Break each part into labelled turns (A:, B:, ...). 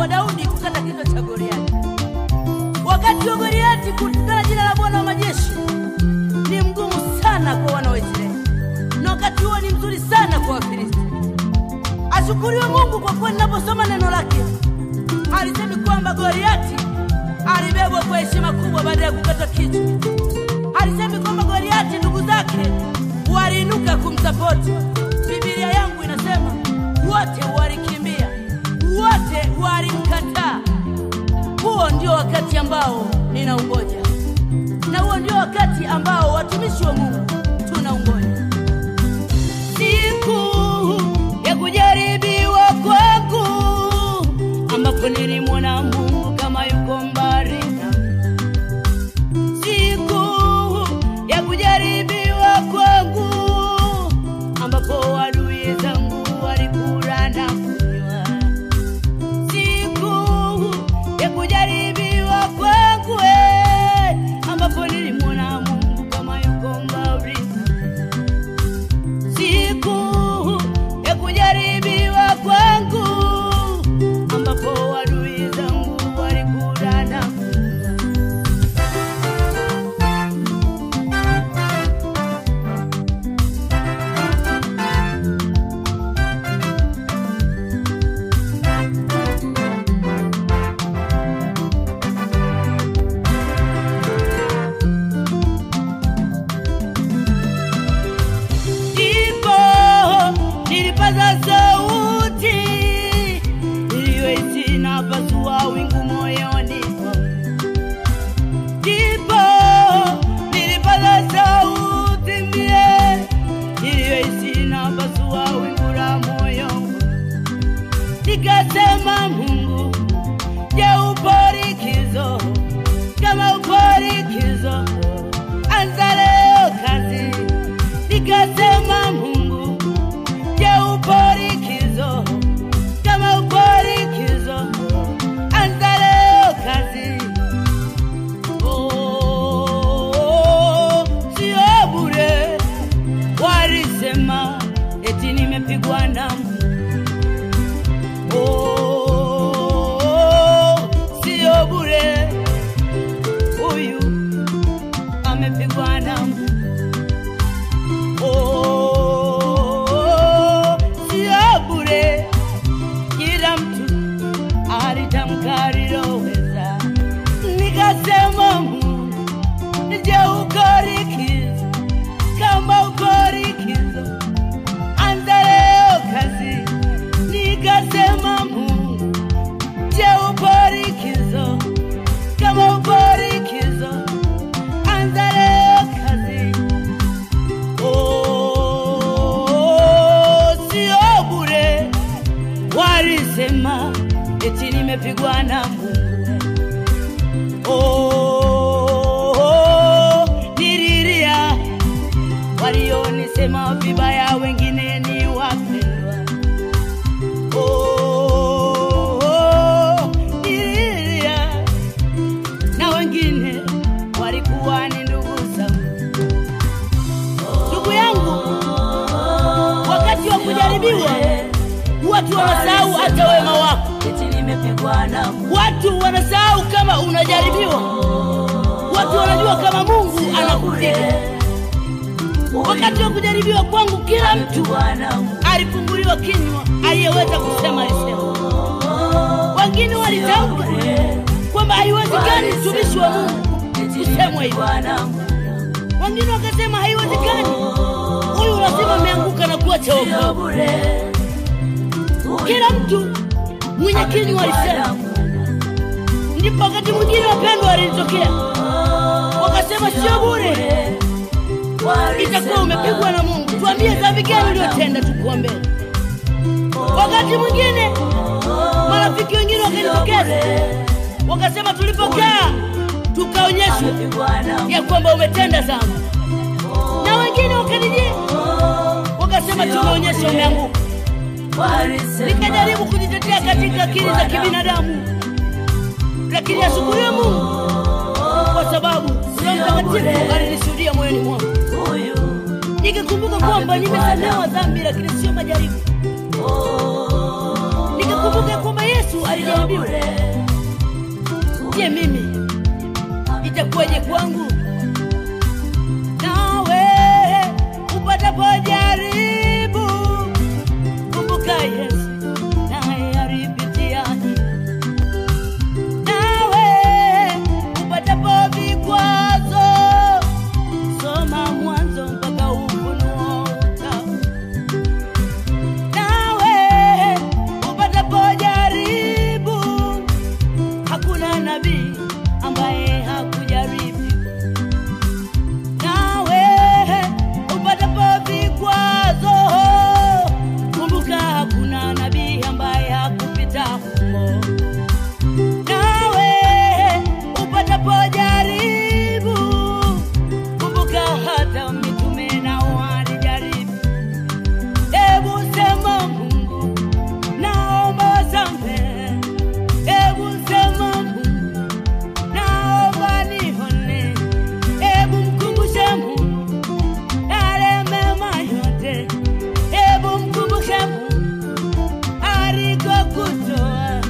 A: kwa Daudi kukata kichwa cha Goliati. Wakati wa Goliati kutukana jina la Bwana wa majeshi ni mgumu sana kwa wana wa Israeli, na wakati huo ni mzuri sana kwa Wafilisti. Ashukuriwe Mungu kwa kuwa ninaposoma neno lake alisemi kwamba Goliati alibebwa kwa heshima kubwa baada ya kukatwa kichwa. Alisemi kwamba Goliati ndugu zake waliinuka kumsapoti. Biblia yangu inasema wote walikimbia, wote walimkataa. Huo ndio wakati ambao ninaungoja, na huo ndio wakati ambao watumishi wa Mungu tunaungoja, siku ya kujaribiwa kwangu, ambapo nilimwona Mungu kama yuko mbali nami. Siku ya kujaribiwa kwangu, ambapo adui zangu walikula na kunywa siku ya kujaribiwa kwangu, eh, ambapo nilimwona Mungu kama yuko mbali nami. Siku ya kujaribiwa kwangu, ambapo adui zangu walikula na kunywa. Ndipo nilipaza sauti iliyohisi inapasua wingu moyoni mwangu. Ndipo nilipaza sauti mie iliyohisi inapasua wingu la moyo wangu. Nikasema, Mungu, je, upo likizo? Kama upo likizo, anza leo kazi. Nikasema, Mungu, je, upo likizo? Kama upo likizo, anza leo kazi. Oh, sio bure walisema eti nimepigwa na Mungu. Oh, sio bure huyu amepigwa na Mungu. Oh, sio bure kila mtu alitamka aliloweza. Nikasema Mungu, je, uko likizo? Kama uko likizo, anza leo kazi. Nikasema Mungu, je, upo likizo? Kama upo likizo, anza leo kazi. Oh, sio bure walisema eti nimepigwa na Mungu. Oh, nililia walionisema vibaya, wengine ni wapendwa. Oh, nililia na wengine walikuwa ni ndugu zangu. Ndugu yangu, wakati wa kujaribiwa watu wanasahau hata wema wako.
B: eti nimepigwa na Mungu.
A: Watu wanasahau kama unajaribiwa. Watu wanajua kama Mungu anakupiga. Wakati wa kujaribiwa kwangu, kila mtu
B: Nimepigwa na Mungu.
A: alifunguliwa kinywa, aliyeweza kusema alisema. Wengine walitamka kwamba haiwezekani mtumishi wa Mungu
B: Eti
A: kusemwa hivyo.
B: nimepigwa na Mungu.
A: Wengine wakasema haiwezekani, huyu lazima ameanguka na kuacha
B: Sio
A: wokovu.
B: bure.
A: Kila mtu mwenye kinywa alisema. Ndipo wakati mwingine wapendwa walinitokea wakasema, sio bure, itakuwa umepigwa na Mungu. Tuambie dhambi gani uliyotenda, tukuombee. Wakati mwingine marafiki wengine wakanitokeza wakasema, tulipokaa tukaonyeshwa ya kwamba umetenda dhambi, na wengine wakanijia wakasema, tumeonyesha umeanguka. Nikajaribu kujitetea katika akili za kibinadamu, lakini ashukuriwe Mungu kwa sababu Roho Mtakatifu alinishuhudia moyoni mwangu, nikikumbuka kwamba nimesamehewa dhambi, lakini sio majaribu. Nikikumbuka kwamba Yesu Walijaribiwa. Je, mimi itakuwaje kwangu? Nawe upatapo jaribu, kumbuka Yesu naye alipitia nawe upatapo vikwazo, soma Mwanzo mpaka Ufunuo utaona. Nawe upatapo jaribu, hakuna nabii ambaye hakujaribu. Nawe upatapo vikwazo, kumbuka hakuna nabii ambaye hakupita humo nawe upatapo jaribu, kumbuka hata mitume nao walijaribu. Hebu sema Mungu, naomba samehe. Hebu sema Mungu, naomba nihone. Hebu mkumbushe Mungu yale mema yote. Hebu mkumbushe Mungu alikokutoa.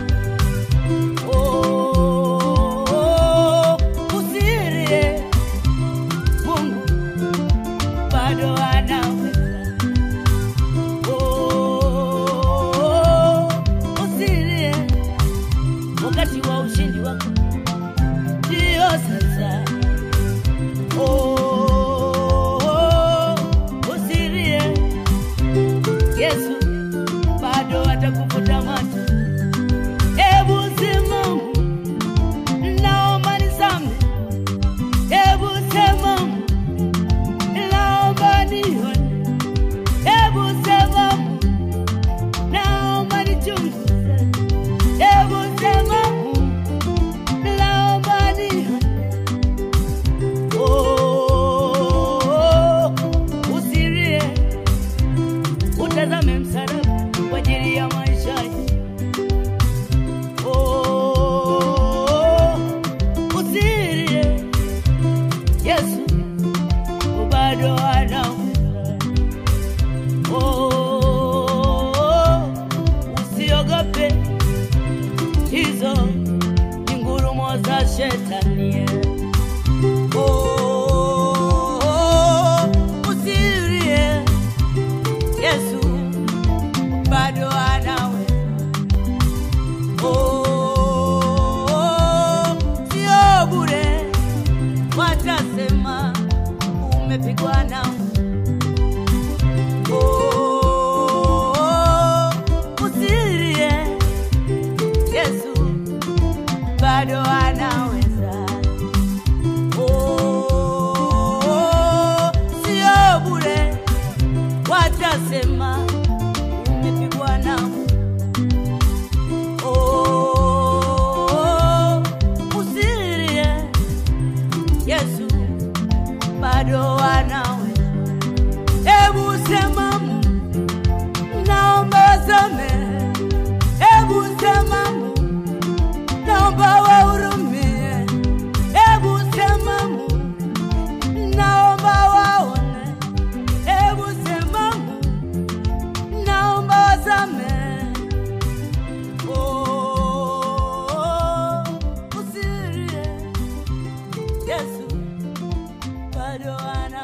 A: Oh, usilie, Mungu bado anaweza. Oh, usilie, wakati wa ushindi wako ndio sasa. Oh, usilie, Yesu bado atakufuta macho. Hebu sema naomba nisamehe. Hebu sema naomba nione. Hebu sema naomba nichunguze. Hebu sema naomba nione. Oh, usilie, utazame msalaba kwa ajili ya maisha yako. Oh, usilie, Yesu bado anaweza. Oh, usiogope, hizo ni ngurumo za shetani. Oh, usilie, Yesu bado anaweza. Oh, sio bure, watasema umepigwa na Oh, usilie, Yesu bado anaweza. Oh, sio bure, watasema umepigwa na Oh, usilie, Yesu bado anaweza. Hebu sema Mungu, naomba samehe. Hebu sema Mungu, naomba wahurumie. Hebu sema Mungu, naomba waone. Hebu sema Mungu, naomba wasamehe. Oh, usilie, Yesu bado ana